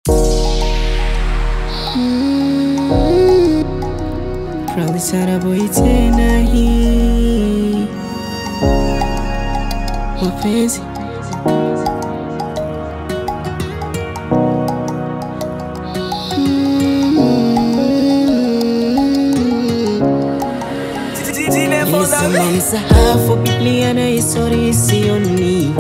Pralisaraboi tena hii mapenzi Nilisoma msahafu Biblia na historia isioni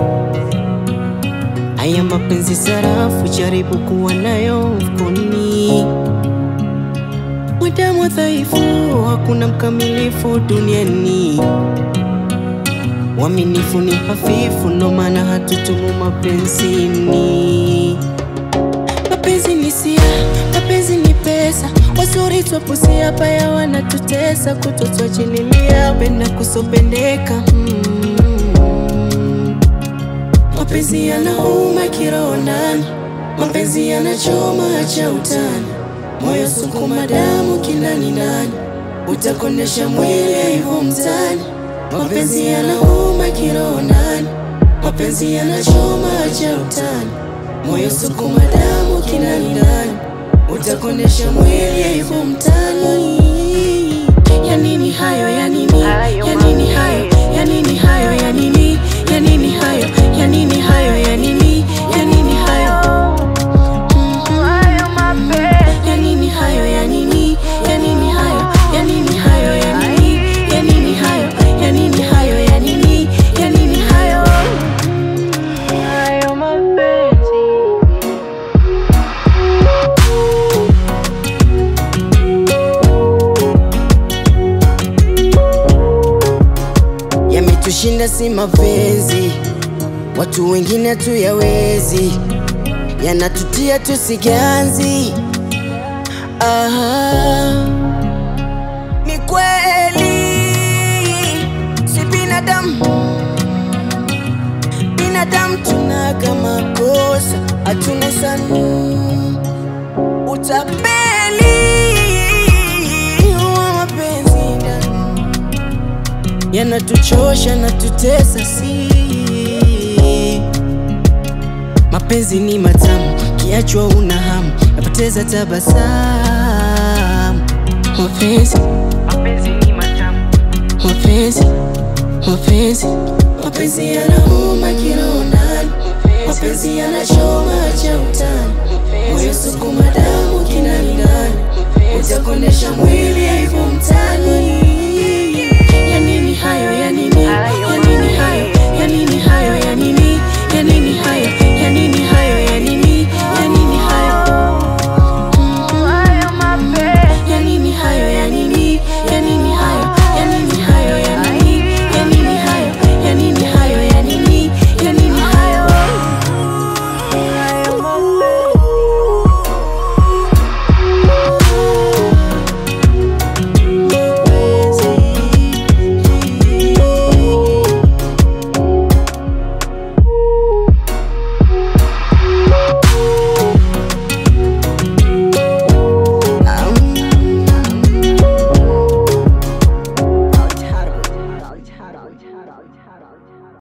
Haya mapenzi sarafu, jaribu kuwa nayo mfukoni. Mwanadamu dhaifu, hakuna mkamilifu duniani. Uaminifu ni hafifu, ndo maana hatutumu mapenzini. Mapenzi ni sia, mapenzi ni pesa, wazuri twapusia, baya wanatutesa, kutotwachililia, penda kusopendeka mm. Mapenzi yanauma kiroho ndani, mapenzi yanachoma, acha utani, moyo sukuma damu kinani ndani, utakondesha mwili hivyo mtani. Mapenzi yanauma kiroho ndani, mapenzi yanachoma, acha utani, moyo sukuma damu kinani ndani, utakondesha mwili hivyo mtani. Ya nini hayo, ya nini, ya nini hayo, ya nini hayo, ya nini, ya nini hayo, ya nini hayo, ya nini, ya nini hayo, ya nini hayo, ya nini, ya nini hayo, ya nini hayo, ya nini, ya nini hayo, ya nini hayo, ya nini, ya nini hayo, hayo mapenzi. Yametushinda si mapenzi, watu wengine hatuyawezi, yanatutia tusiganzi. Aha, ni kweli si binadamu, binadamu tunaga makosa, hatuna sanu utapeli wa mapenzi ndani yanatuchosha na tutesa, si mapenzi ni matamu, kiachwa una hamu, napoteza tabasamu. Mapenzi, Mapenzi ni matamu, mapenzi, mapenzi, mapenzi yanauma kiroho ndani, mapenzi yanachoma, acha utani,